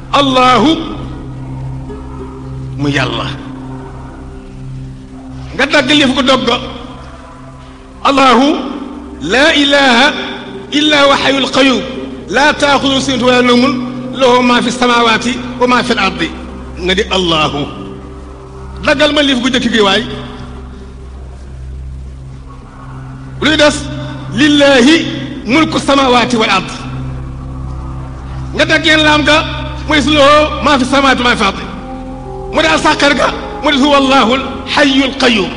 allahu mu yàlla nga dagg lif ko dogga allahu laa ilaha illa wa xayul qayum laa taaxudu sinatu wala nawmun lahu ma fi samawati wa ma fi l ardi nga di allahu daggal ma lif gu jëkk gi waay luy des lillahi mulku samawati wal ard nga daggeen laam ga mu des lahu ma fi samawati wa ma fi ardi mu des sàqar ga mu des huwa allahu xayul qayum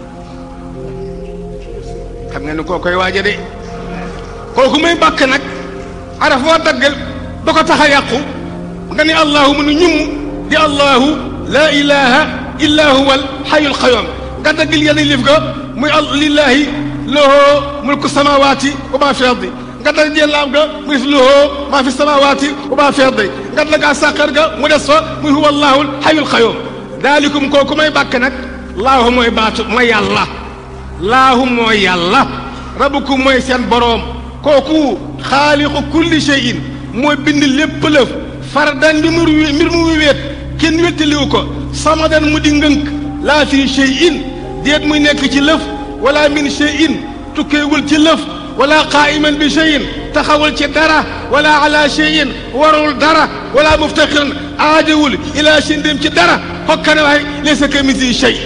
xam nga ni koo koy waaja de kooku muy bàkk nag araf woo daggal ba ko tax a yàqu nga ni allahu mu nu ñum di allahu laa ilaha illa huwa al xayul qayyum nga daggal yenn lif ga muy lillahi lahu mulku samawati wa ma fi ardi nga dagg jël laam ga muy lahu ma fi samawati wa ma fi ardi nga dagg sàqar ga mu des fa muy huwa allahu al xayul qayyum daalikum kooku may bàkk nag laahu mooy baatu mooy yàlla laahu mooy yàlla rabukum mooy seen boroom kooku xaaliqu kulli shay'in mooy bind lépp lëf fardan bi mu mbir mu wéet kenn wéttaliwu ko samadan mu di ngënk laa fi shay'in déet muy nekk ci lëf wala min shay'in tukkeewul ci lëf wala qaa'iman bi shay'in taxawul ci dara wala ala shay'in warul dara wala muftaxiran aajawul ila shay'in dem ci dara xokkane waay laysa kamithlihi shay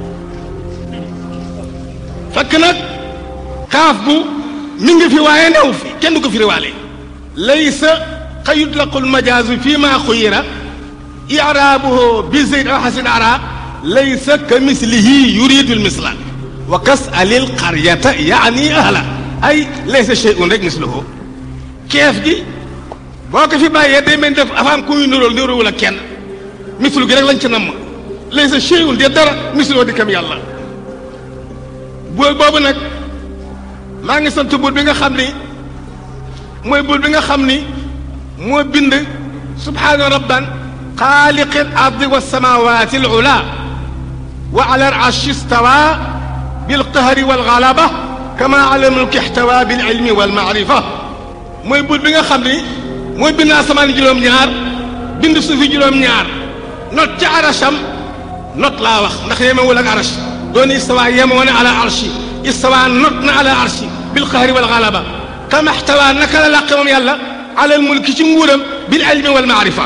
fekk nag kaaf bu mi ngi fi waaye new fi kenn du ko firiwaale laysa ka yutlaqu lmajaazu fi ma xuyira iraabuhu bi zeyd aw xasin ara laysa ka mislihi yuridu lmisla wa kas alil qaryata yaani ahla ay laysa cheyun rek misluhu keef gi boo ko fi bàyyee day mel def afaam ku ñu nuróol nuróowul ak kenn mislu gi rek lañ ci namm laysa cheyun de dara misluhu di kam yàlla buur boobu nag maa ngi sant buur bi nga xam ni mooy buur bi nga xam ni moo bind subhaana rabban xaaliqi al ardi wa samawati al ula wa ala al arshi stawa bil qahri wal galaba kama ala mulki ihtawa bil ilmi wal maarifa mooy buur bi nga xam ni mooy bind asamaan juróom-ñaar bind suufi juróom-ñaar not ca arasham not laa wax ndax yemewul ak arash doon istawa yemoo ne ala arshi istawa not na ala arshi bil qahri wal galaba kama ihtawa naka la làqe moom yàlla ala al mulki ci nguuram bil ilmi wal maarifa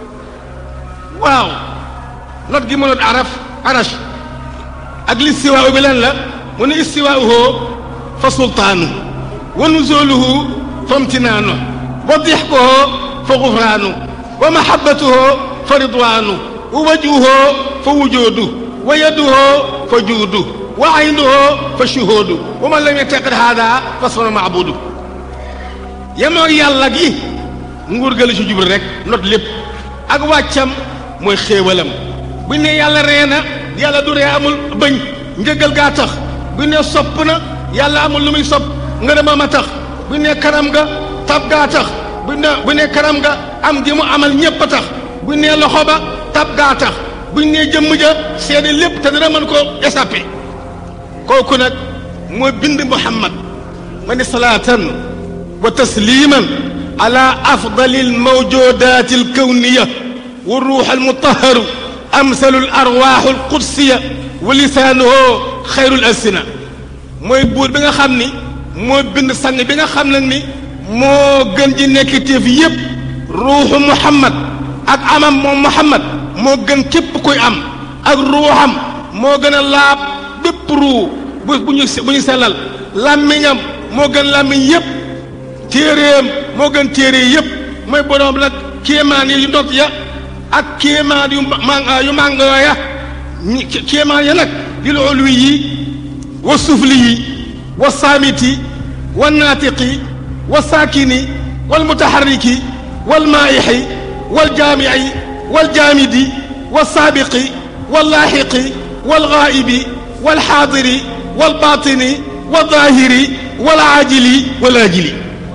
waaw not gi mu not araf arash ak listiwaa bi lan la mu ne istiwaauhu fa sultaanu wa nuzuluhu fa imtinaanu wa dixkuhu fa gufraanu wa mahabbatuhu fa ridwaanu wa wajhuhu fa wujuudu wa yaduhu fa juudu wa aynuhu fa shuhuudu wa man lam yataqid haada fa sunu maabudu yemoo yàlla gi nguur ga la ci jublu rek not lépp ak wàccam mooy xéewalam bu ne yàlla ree na yàlla du ree amul bëñ njëgal gaa tax bu ne sopp na yàlla amul lu muy sopp ngërëmam a tax bu ne karam nga tab gaa tax bu ne bu ne karam nga am gi mu amal ñépp a tax bu ne loxo ba tab gaa tax bu ne jëmm ja seede lépp te dana mën koo échappé kooku nag mooy bind muhammad ma ni salaatan wa tasliman ala afdali almawjudat alkawniya wa ruux almutaharu amsalu alarwaaxu alqudsiya wa lisaanuhu xayrul alsina mooy buur bi nga xam ni moo bind sang bi nga xam nag ni moo gën ji nekk téef yépp ruuxu muhammad ak amam moom muhammad moo gën képp kuy am ak ruuxam moo gën a laab bépp ruu bu bu ñu bu ñu sellal làmmiñam moo gën làmmiñ yépp téeréem moo gën téere yépp mooy boroom nag kéemaan yi yu ndot ya ak kéemaan yu ma yu màngoo ya kéemaan ya nag lil ulwi yi wa sufli yi wa saamiti wa naatiqi wa saakini wal mutaharriki wal maayixi wal jaamici wal jaamidi wa saabiqi wal laaxiqi wal gaa'ibi wal xaadiri wal baatini wal zaahiri wal aajili wal aajili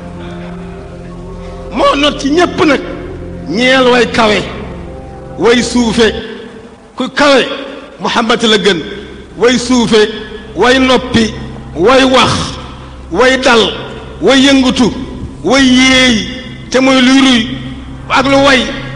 moo not ci ñépp nag ñeel way kawe way suufe ku kawe Muhammad la gën way suufe way noppi way wax way dal way yëngutu way yéey te mooy luy ruy ak lu way